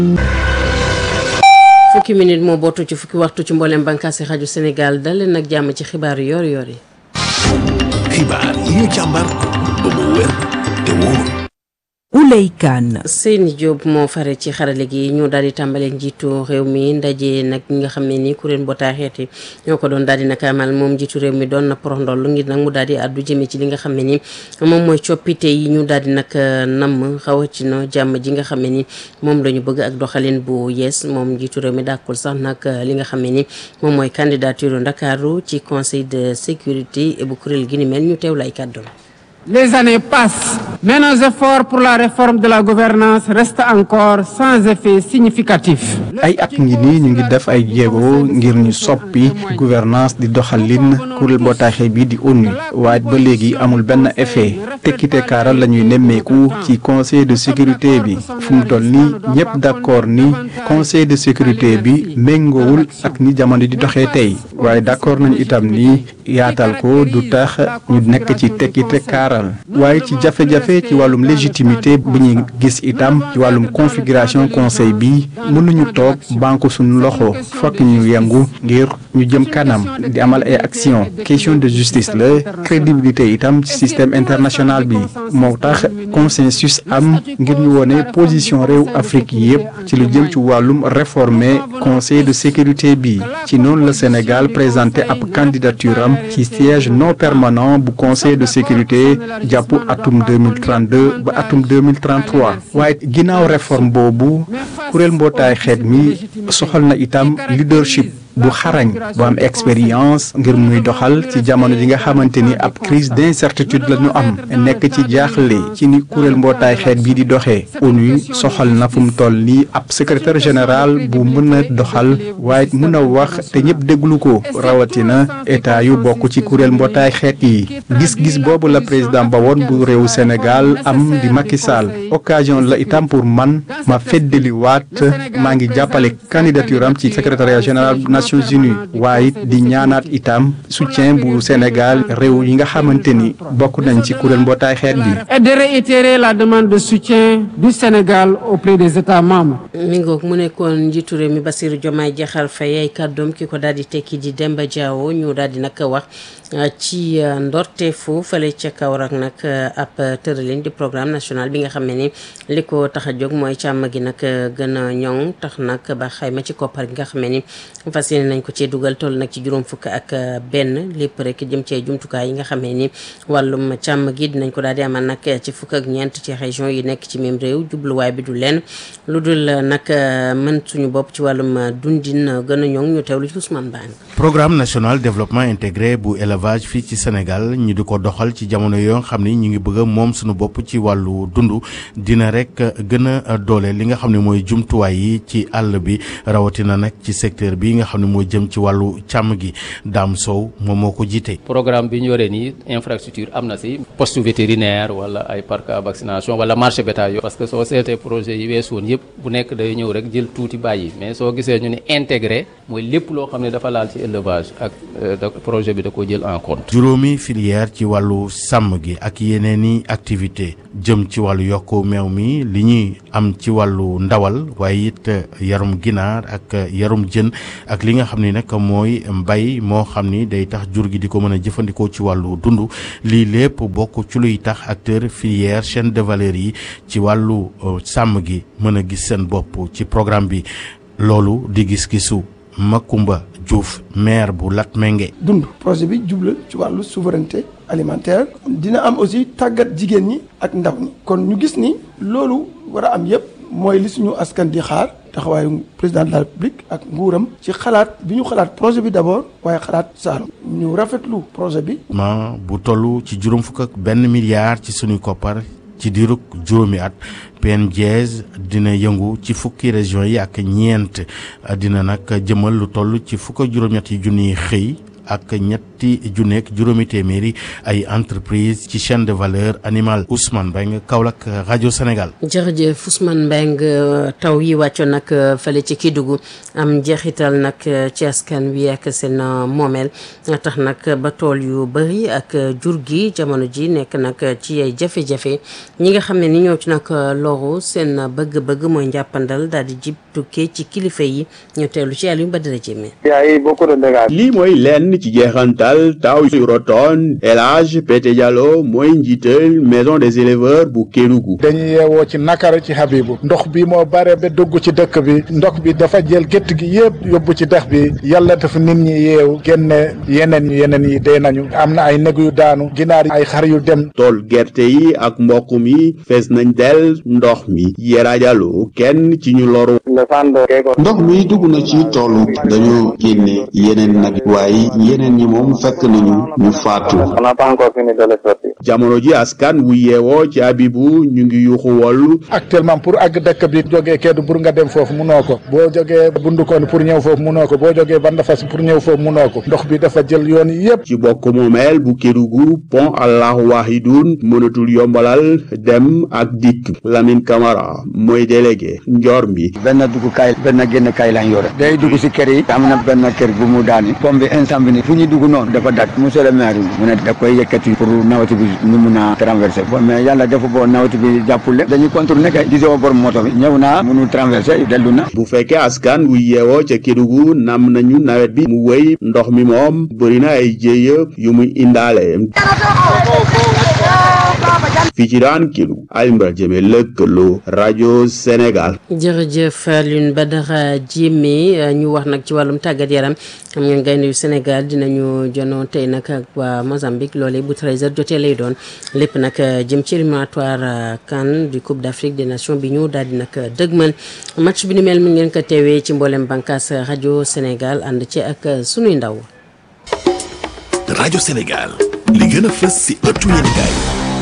fukki minute moo bootu ci fukki waxtu ci mboolem bànqaasi rajo Sénégal dal leen nag jàmm ci xibaaru yor yor yi. xibaar yi ñu càmbar ba mu wér te wóor. Ouley Kane. Seyni Diop moo fare ci xarale gi ñu daal di tàmbale njiitu réew mi ndaje nag ñi nga xam ne ni kuréel mbootaay xeet yi ñoo ko doon daal di nag amal moom njiitu réew mi doon na porondol ngir nag mu daal di àddu jëme ci li nga xam ne ni moom mooy coppite yi ñu daal di nag namm xawatina jàmm ji nga xam ne ni moom la ñu bëgg ak doxalin bu yees moom njiitu réew mi dàkkul sax nag li nga xam ne ni moom mooy candidature Ndakaaru ci conseil de sécurité bu kuréel gi ni mel ñu teew lay kàddoom Les années passent, mais nos efforts pour la réforme de la gouvernance restent encore sans effet significatif. ay at ngi nii ñu ngi def ay jéego ngir ñu soppi gouvernance di doxalin kuréel mbootaay bi di ONU waaye ba léegi amul benn effet tekkite kaaral la ñuy nemmeeku ci conseil de sécurité bi fu mu toll nii ñëpp d'accord ni conseil de sécurité bi méngoowul ak ni jamono di doxee tey waaye d'accord nañu itam ni yaatal ko du tax ñu nekk ci tekkite kaaral waaye ci jafe-jafe ci wàllum légitimité bu ñuy gis itam ci wàllum configuration conseil bi mënuñu toog banque suñu loxo fokk ñu yëngu ngir ñu jëm kanam di amal ay action question de justice la crédibilité itam ci système international bi moo tax consensus am ngir ñu wone position réew Afrique yépp ci lu jëm ci wàllum réformer conseil de sécurité bi ci noonu la Sénégal présenté ab candidature am ci siège non permanent bu conseil de sécurité jàpp atum 2032 ba atum 2033 waaye ginnaaw réforme boobu kuréel mbootaay xeet mi soxal na itam leadership bu xarañ bu am expérience ngir muy doxal ci jamono ji nga xamante ni ab crise d'incertitude la ñu am nekk ci jaaxle ci ni kuréel mbootaay xeet bii di doxee ONU soxal na fu mu toll nii ab secrétaire général bu mën a doxal waaye mën a wax te ñëpp déglu ko rawatina état yu bokk ci kuréel mbootaay xeet yi gis-gis boobu la président ba woon bu réewu Sénégal am di Macky Sall occasion la itam pour man ma feddaliwaat maa ngi jàppale candidature am ci secrétariat général Nations Unies waaye di ñaanaat itam soutien bu Sénégal réew yi nga xamante ni bokk nañ ci kuréel mbootaay xeet bi. Et de réitérer la demande de soutien du Sénégal auprès des États membres. mi ngoog mu nekkoon njiitu réew mi Bassirou Diomaye Diakhar Faye ay kàddoom ki ko daal di tekki di Demba Diawo ñu daal di nag wax ci ndorteefu fële ca Kaolack nag ab tëralin di programme national bi nga xam ne ni li ko tax a jóg mooy càmm gi nag gën a ñoŋ tax nag ba xayma ci koppar gi nga xam ne ni fas yéene nañ ko cee dugal toll nag ci juróom fukk ak benn lépp rek jëm cee jumtukaay yi nga xam ne ni wàllum càmm gi dinañ ko daal di amal nag ci fukk ak ñeent ci région yi nekk ci même réew jubluwaay bi du leen lu dul nag mën suñu bopp ci wàllum dundin gën a ñoŋ ñu teewlu ci Ousmane Bang programme national développement intégré bu élevage fii ci Sénégal ñu di ko doxal ci jamono yoo xam ni ñu ngi bëgg a moom suñu bopp ci wàllu dund dina rek gën a doole li nga xam ne mooy jumtuwaay yi ci àll bi rawatina nag ci secteur bi nga xam ne moo jëm ci wàllu càmm gi Dame Sow moom moo ko jiite. programme bi ñu yore nii infrastructure am na si poste vétérinaire wala ay parc à vaccination wala marché bétail parce que soo seetee projet yi weesu woon yëpp bu nekk day ñëw rek jël tuuti bàyyi mais soo gisee ñu ne intégré mooy lépp loo xam ne dafa laal ci élevage ak projet bi da ko jël en compte. juróomi filière ci wàllu sàmm gi ak yeneen i activité jëm ci wàllu yokku meew mi li ñuy am ci wàllu ndawal waaye it yarum ginaar ak yarum jën ak li nga xam ni nag mooy mbay moo xam ni day tax jur gi di ko mën a jëfandikoo ci wàllu dund lii lépp bokk ci luy tax acteur filière chaîne de valeur yi ci wàllu sàmm gi mën a gis seen bopp ci programme bi loolu di gis-gisu Makumba Diouf maire bu Latmingué dund projet bi jubla ci wàllu souveraineté alimentaire dina am aussi tàggat jigéen ñi ak ndaw ñi kon ñu gis ni loolu war a am yépp mooy li suñu askan di xaar taxawaayu président de la république ak nguuram ci xalaat bi ñu xalaat projet bi d'abord waaye xalaat Saalum ñu rafetlu projet bi ma bu toll ci juróom fukk ak benn milliard ci suñuy koppar ci diirug juróomi at PNJS dina yëngu ci fukki région yi ak ñeent dina nag jëmal lu toll ci fukk ak juróom-ñett yi junniy xëy ak ñett ñetti junneeg juróomi téeméeri ay entreprise ci chaîne de valeur animale Ousmane Mbengue Kaolack rajo Sénégal. jërëjëf Ousmane Mbengue taw yi wàccoon nag fële ci Kédougou am njeexital nag ci askan wi ak seen moomeel tax nag ba tool yu bëri ak jur gi jamono ji nekk nag ci ay jafe-jafe ñi nga xam ne ni ñoo ci nag loru seen bëgg-bëgg mooy njàppandal daal di jib tukkee ci kilifa yi ñu teelu ci Aliou Badara Diémé. lii mooy lenn ci jeexantal taw yu rotoon El Hadj Pete Diallo mooy njiital maison des éleveurs bu Kédougou. dañuy yeewoo ci nakara ci Habibu ndox bi moo bare ba dugg ci dëkk bi ndox bi dafa jël gétt gi yëpp yóbbu ci dex bi yàlla dafa nit ñi yeewu génne yeneen ñu yeneen yi dee nañu am na ay neg yu daanu ginaar ay xar yu dem. tool gerte yi ak mboq mi fees nañ del ndox mi Yera Diallo kenn ci ñu loru. ndox mi dugg na ci toolu dañoo génne yeneen nag waaye yeneen ñi moom fekk nañu ñu faatu. jamono ji askan wu yeewoo ci Abibu ñu ngi yuuxu wollu actuellement pour àgg dëkk bi jógee Kédougou nga dem foofu munoo ko boo jógee Bundukoon pour ñëw foofu munoo ko boo jógee Bandafas pour ñëw foofu munoo ko ndox bi dafa jël yoon yi yëpp. ci bokk moomeel bu Kédougou pont Allahu Wahidun mënatul yombalal dem ak dikk Lamine Camara mooy délégué njor mi. benn dugg kaay benn génn kaay lañ yore day dugg si kër yi am na benn kër bu mu daani pont bi instant bi ni fu ñu dugg noonu dafa dak monsieur le maire mu ne da koy yëkkati pour nawet bi ñu mun a traversé bon mais yàlla dafa boo nawet bi jàppule dañuy contourné kay gisoo borom moto bi ñëw naa mënul traversé dellu na bu fekkee askan wu yeewoo ca Kédougou nam nañu nawet bi mu wéy ndox mi moom bëri na ay jéeya yu muy indaale fii ci daan kilu Alioune Jëme lëkkaloo rajo Sénégal. jërëjëf Alioune Badara Diémé ñu wax nag ci wàllum tàggat yaram xam ngeen gaynde yu Sénégal dinañu jonoo tey nag ak waa Mozambique loolee bu 13h jotee lay doon lépp nag jëm ci éliminatoire CAN du Coupe d'Afrique des Nations bi ñu daal di nag dëgmal match bi ni mel mi ngeen ko teewee ci mboolem bànqaas rajo Sénégal ànd ci ak sunuy ndaw. rajo Sénégal li gën a fës si ëttu yéenekaay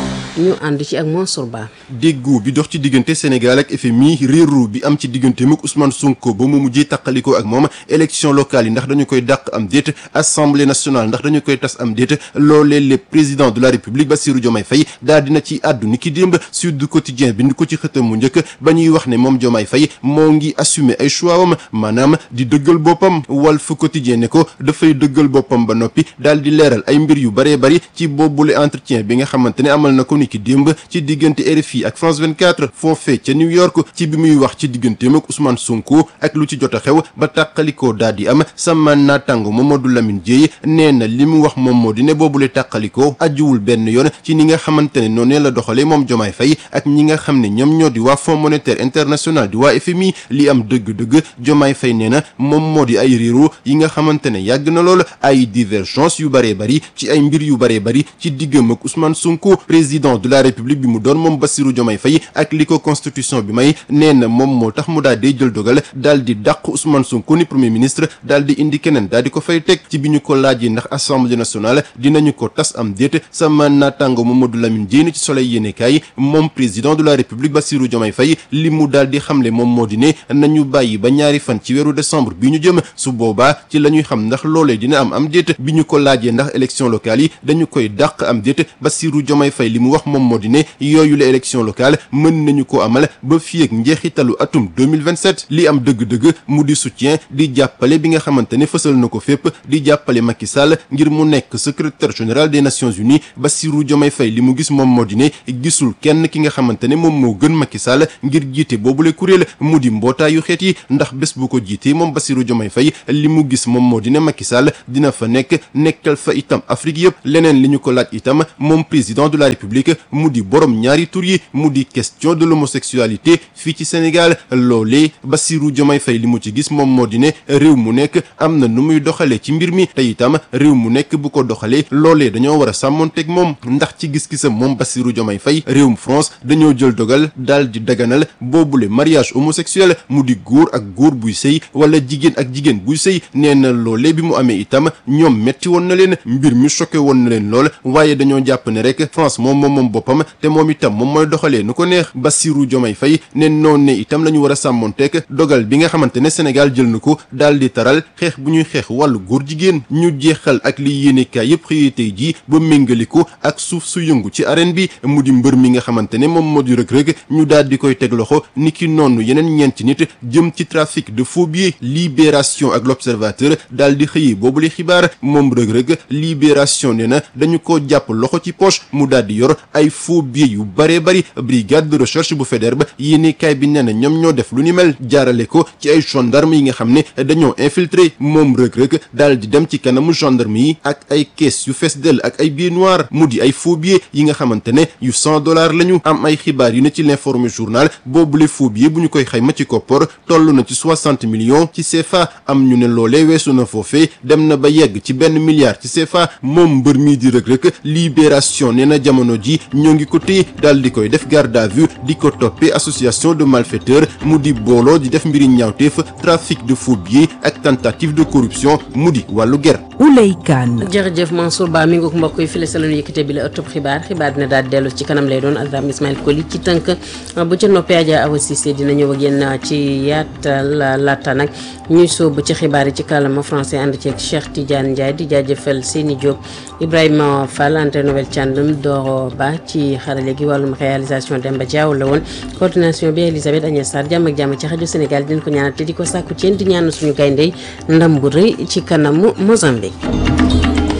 ñu ànd ci ak Mansour Ba. déggoo bi dox ci diggante Sénégal ak FMI réeru bi am ci diggante muk Ousmane Sonko ba mu mujjee taqalikoo ak moom élection locale yi ndax dañu koy dàq am déet assemblée nationale ndax dañu koy tas am déet loolee le président de la république Bassirou Diomaye Faye daal dina ci àddu ni ki démb Sud Quotidien bind ko ci xëtam mu njëkk ba ñuy wax ne moom Diomaye Faye moo ngi assumer ay choix am maanaam di dëggal boppam Walf Quotidien ne ko dafay dëggal boppam ba noppi daal di leeral ay mbir yu baree bari ci boobule entretien bi nga xamante ne amal na ko ki démb ci diggante RFI ak France 24 foofee ca New York ci bi muy wax ci digganteem ak Ousmane Sonko ak lu ci jot a xew ba tàqalikoo daal di am sama naataango Mamadou Lamine Dieye nee na li mu wax moom moo di ne boobule tàqalikoo ajuwul benn yoon ci ni nga xamante ne noonu la doxalee moom Diomaye Faye ak ñi nga xam ne ñoom ñoo di waa Fonds monétaire international di waa FMI li am dëgg-dëgg Diomaye Faye nee na moom moo di ay réero yi nga xamante ne yàgg na lool ay divergence yu bëree bëri ci ay mbir yu bëree bëri ci diggam ak Ousmane Sonko président de la république bi mu doon moom Bassirou Diomaye Faye ak li ko constitution bi may nee na moom moo tax mu daal di jël dogal daal di dàq Ousmane Sonko ni premier ministre daal di indi keneen daal di ko fay teg ci bi ñu ko laajee ndax assemblée nationale dinañu ko tas am déet sama naataango Mamadou Lamine Diène ci soleil yéenekaay moom président de la république Bassirou Diomaye Faye li mu daal di xamle moom moo di ne nañu bàyyi ba ñaari fan ci weeru décembre bi ñu jëm su boobaa ci la ñuy xam ndax loolee dina am am déet bi ñu ko laajee ndax élection locale yi dañu koy dàq am déet Bassirou Diomaye Faye li mu wax moom moo di ne yooyu la élection locale mën nañu ko amal ba fii ak njeexitalu atum 2027 li am dëgg-dëgg mu di soutien di jàppale bi nga xamante ne fësal na ko fépp di jàppale Macky Sall ngir mu nekk secrétaire général des Nations Unies Bassirou Diomaye Faye li mu gis moom moo di ne gisul kenn ki nga xamante ne moom moo gën Macky Sall ngir jiite boobule kuréel mu di mbootaayu xeet yi ndax bés bu ko jiitee moom Bassirou Diomaye Faye li mu gis moom moo di ne Macky Sall dina fa nekk nekkal fa itam Afrique yëpp leneen li ñu ko laaj itam moom président de la République mu di borom ñaari tur yi mu di question de l'homosexualité fii ci Sénégal loolee Bassirou Diomaye Faye li mu ci gis moom moo di ne réew mu nekk am na nu muy doxalee ci mbir mi te itam réew mu nekk bu ko doxalee loolee dañoo war a sàmmonteeg moom ndax ci gis-gisam moom Bassirou Diomaye Faye réewum France dañoo jël dogal daal di daganal boobule mariage homosexuel mu di góor ak góor buy sëy wala jigéen ak jigéen buy sëy nee na loolee bi mu amee itam ñoom metti woon na leen mbir mi choqué woon na leen lool waaye dañoo jàpp ne rek France moom moom moom boppam te moom itam moom mooy doxalee nu ko neex Bassirou Diomaye Faye ne noonu ne itam la ñu war a sàmmonteek dogal bi nga xamante ne Sénégal jël na ko daal di taral xeex bu ñuy xeex wàllu góor jigéen ñu jeexal ak li yéenekaay yëpp xëyee tey jii ba méngaliku ak suuf su yëngu ci arène bi mu di mbër mi nga xamante ne moom moo di rëg-rëg ñu daal di koy teg loxo ni ki noonu yeneen ñeenti nit jëm ci trafic de faux billets libération ak l'observateur daal di xëyee boobu li xibaar moom rëg-rëg libération ne na dañu ko jàpp loxo ci poche mu daal di yor ay faux billets yu bare bari brigade de recherche bu Faidherbe yéenekaay bi nee na ñoom ñoo def lu ni mel jaarale ko ci ay gendarme yi nga xam ne dañoo infiltré moom rëg-rëg daal di dem ci kanamu gendarme yi ak ay caisse yu fees dell ak ay billets noirs mu di ay faux billets yi nga xamante ne yu cent dollars lañu am ay xibaar yu ne ci l'informé journal boobule faux billets bu ñu koy xayma ci koppor toll na ci soixante millions ci CFA am ñu ne loolee weesu na foofee dem na ba yegg ci benn milliard ci CFA moom mbër mii di rëg-rëg libération nee na jamono ji ñoo ngi ko téye daal di koy def garde à vue di ko toppee association de malfaiteurs mu di booloo di def mbiri ñaawteef trafic de faux billets ak tentative de corruption mu di wàllu ger Ouley Kane jërëjëf Mansour Ba mi ngoog mbokk yi fële sa lañu yëkkate bi la ëttub xibaar xibaar dina daal dellu ci kanam lay doon Azam Ismaël Koli ci tënk bu ca noppee Adja Awa Cissé dina ñëw ak yéen ci yaatal laata nag ñuy sóobu ci xibaar yi ci kàllaama français ànd ceeg Cheikh Tidiane Ndiaye di jaajëfal Seni Diop Ibrahima Fall Anta Noël Thiandoum Doro Ba ci xarale gi wàllum réalisation Demba Diaw la woon coordination bi Elisabeth Agnès Sarr jàmm ak jàmm ci rajo Sénégal dinañ ko ñaanal te di ko sàkku ci yéen di ñaan suñu gayndey ndam bu rëy ci kanamu Mozambique